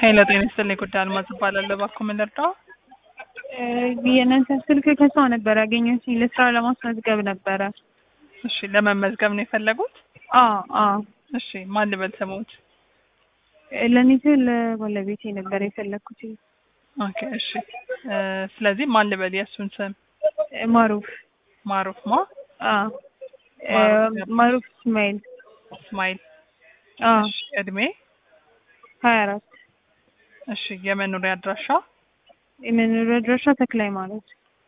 ሄሎ ጤና ይስጥልኝ ጉዳይ አልማዝ እባላለሁ። እባክዎ ምን ልርዳው? የእናንተ ስልክ ከሰው ነበር ያገኘሁት ለስራ ለማስመዝገብ ነበረ። እሺ ለመመዝገብ ነው የፈለጉት? አዎ አዎ እሺ ማን ልበል ስሙት? ለእኔ ለባለቤቴ ነበር የፈለግኩት። ኦኬ እሺ እ ስለዚህ ማን ልበል የእሱን ስም? ማሩፍ ማሩፍ ማ አዎ እ ማሩፍ ማሩፍ እስማኤል እስማኤል አዎ እሺ እድሜ ሀያ አራት እሺ የመኖሪያ አድራሻ የመኖሪያ አድራሻ ተክለ ሃይማኖት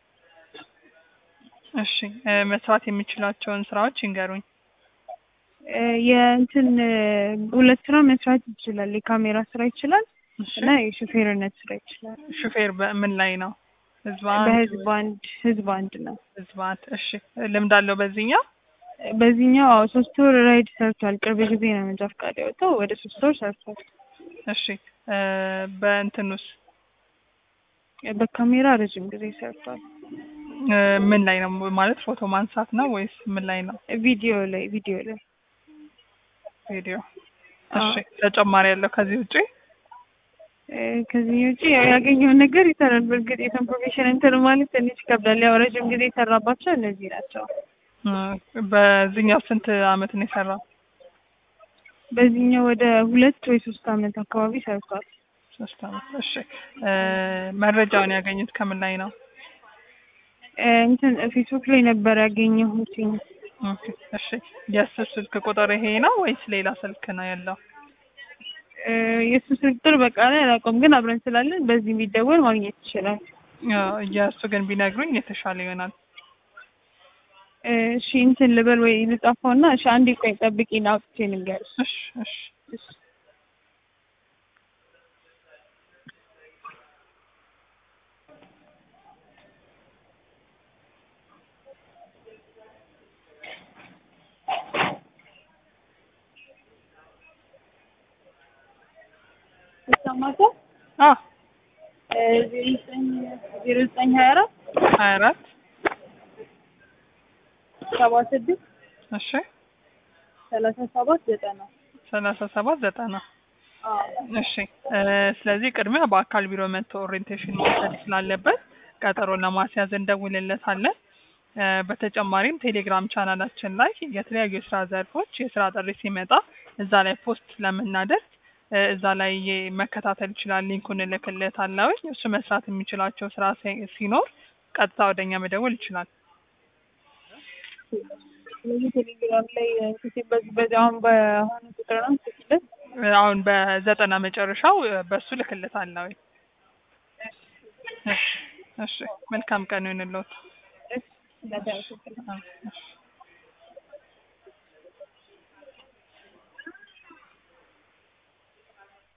እሺ እ መስራት የሚችላቸውን ስራዎች ይንገሩኝ። እ የእንትን እ ሁለት ስራ መስራት ይችላል። የካሜራ ስራ ይችላል እሺ እና የሹፌርነት ስራ ይችላል። ሹፌር በምን ላይ ነው? ህዝብ አንድ በህዝብ አንድ ህዝብ አንድ ነው። ህዝብ አንድ እሺ ልምድ አለው በዚህኛው? በዚህኛው አዎ ሶስት ወር ራይድ ሰርቷል። ቅርብ ጊዜ ነው መንጃ ፈቃድ ያወጣው። ወደ ሶስት ወር ሰርቷል። እሺ እ በእንትኑስ በካሜራ ረጅም ጊዜ ሰርቷል። እ ምን ላይ ነው ማለት ፎቶ ማንሳት ነው ወይስ ምን ላይ ነው? ቪዲዮ ላይ ቪዲዮ ላይ ቪዲዮ አዎ። እሺ ተጨማሪ ያለው ከዚህ ውጪ እ ከዚህ ውጪ ያው ያገኘውን ነገር ይሰራል። በእርግጥ የሰን ፕሮፌሽን እንትን ማለት ትንሽ ይከብዳል። ያው ረጅም ጊዜ የሰራባቸው እነዚህ ናቸው። እ በዚህኛው ስንት አመት ነው የሰራው? በዚህኛው ወደ ሁለት ወይ ሶስት አመት አካባቢ ሰርቷል። ሶስት አመት እሺ እ መረጃውን ያገኙት ከምን ላይ ነው? እ እንትን ፌስቡክ ላይ ነበር ያገኘሁት። ኦኬ እሺ የእሱ ስልክ ቁጥር ይሄ ነው ወይስ ሌላ ስልክ ነው ያለው? እ የእሱ ስልክ ቁጥር በቃ ላይ አላውቀውም፣ ግን አብረን ስላለን በዚህ ቢደወል ማግኘት ይችላል። እ የእሱ ግን ቢነግሩኝ የተሻለ ይሆናል። እ እሺ እንትን ልበል ወይ ልጻፈውና፣ እሺ አንዴ ቆይ ጠብቂኝ፣ አውጥቼ ልንገርሽ። እሺ እሺ እሺ ይሰማታል? አ እ ዜሮ ዘጠኝ ዜሮ ዘጠኝ ሀያ አራት ሀያ አራት ሰባ ስድስት እሺ ሰላሳ ሰባት ዘጠና ሰላሳ ሰባት ዘጠና እሺ እ ስለዚህ ቅድሚያ በአካል ቢሮ መጥቶ ኦሪየንቴሽን መውሰድ ስላለበት ቀጠሮ ለማስያዝ እንደውልለታለን። እ በተጨማሪም ቴሌግራም ቻናላችን ላይ የተለያዩ የስራ ዘርፎች የስራ ጥሪ ሲመጣ እዛ ላይ ፖስት ስለምናደርግ እ እዛ ላይ የ- መከታተል ይችላል። ሊንኩን እልክለታለሁ። እሱ መስራት የሚችላቸው ስራ ሲ- ሲኖር ቀጥታ ወደኛ መደወል ይችላል። ስለዚህ ቴሌግራም ላይ እንትን በዚህ በዚህ አሁን በአሁኑ ቁጥር ነው ስትለት እ አሁን በዘጠና መጨረሻው እ በሱ እልክለታለሁ። እሺ እሺ መልካም ቀን ይሁንልዎት። እሺ ለዳይሬክት እሺ